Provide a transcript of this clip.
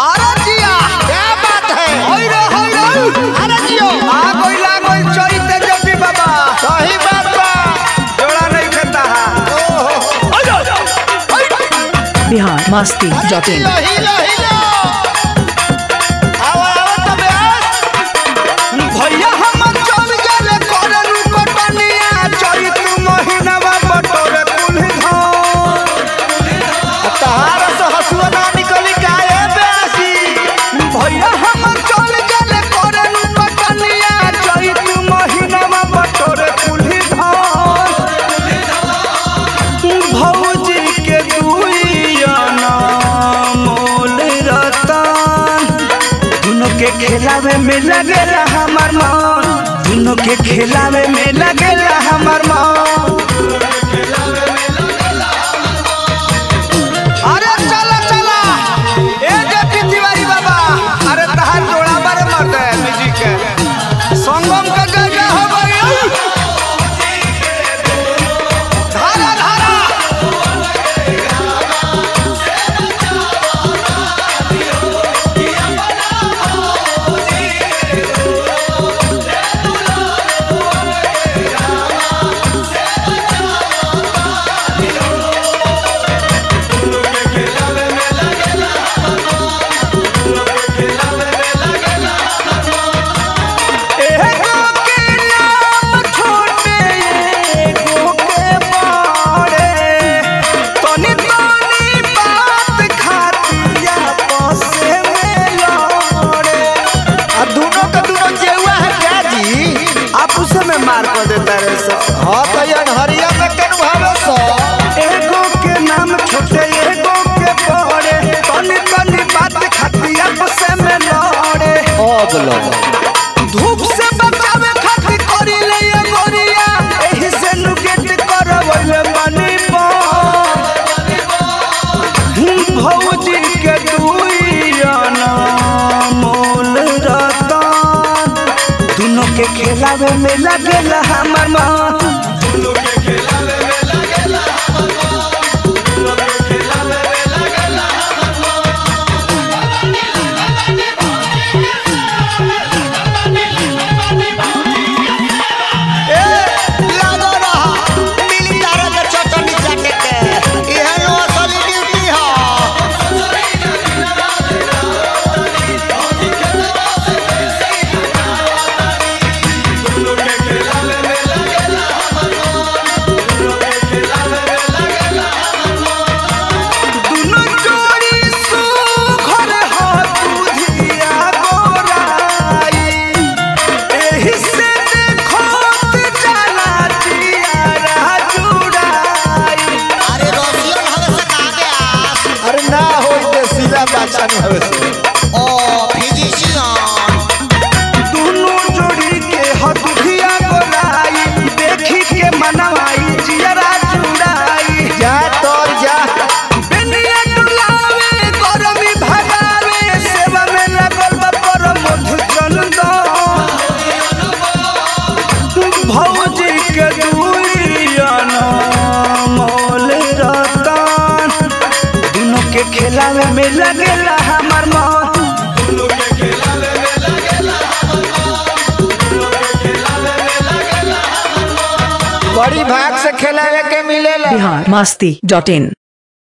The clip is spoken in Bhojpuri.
अरे जिया क्या बात है होई रे होई रे अरे जियो आ गई लागल चैते जपी बाबा सही बात बा जोड़ा नहीं खाता बिहार मस्ती डॉट इन हिलो हिलो हिलो आओ आओ तबे भैया हम चल गेले करे रुकटनिया चैत महीनावा बटोरे कुल्ही धान तहार से हसुआ ना निकली काहे बेसी भैया हम चल गेले करे रुकटनिया चैत महीनावा बटोरे कुल्ही धान भौजी के दुइयाना मोल रतन दुनों के खेलावे में लगेला हमार मन दुनों के खेलावे में लगेला हमार मन अरे चला चला ए जेपी तिवारी बाबा अरे तहार जोड़ा बारे मर्द है म्यूजिक के संगम का जगह हो गई धारा धारा एगो के नाम छोटे एगो के बड़े तनी तनी बात खातिया पसे में लड़े आ दोनों का दोनों जेवा है क्या जी आप उसे में मार कर देता रे सब हाँ तो ये हरिया में कन भावे सो एगो के नाम छोटे एगो के बड़े तनी तनी बात खातिया पसे में लड़े ओ बोलो धूप से बचावे खातिर करी ले ये गोरिया एही से नुकेट करवले बनी भौजी के दुइयाना मोल रतन दोनों के खेलावे में लगेला हमर मन लागो रहा मिली तारा के चटनी चाटे के इहे नो असली ड्यूटी ह दोनों जोड़ी सुघर हो दुधिया गोराई एही से देखोत जाला जियारा जुड़ाई अरे रसियन हवे से कहा के आस अरे ना होई ते सीला बाचा न हवे से ओ फिजिशियन दोनों जोड़ी के हो दुधिया गोराई देखी के मनवाई जियारा जुड़ाई जा तोर जा बेनिया डुलावे गरमी भगावे सेवा में लगल बा पर मधु चंदन भौजी के दुइयाना मोल रतन दोनों के खेलावे में लगेला हमार मन बड़ी भाग से खेलावे के मिलेला बिहार मस्ती डॉट इन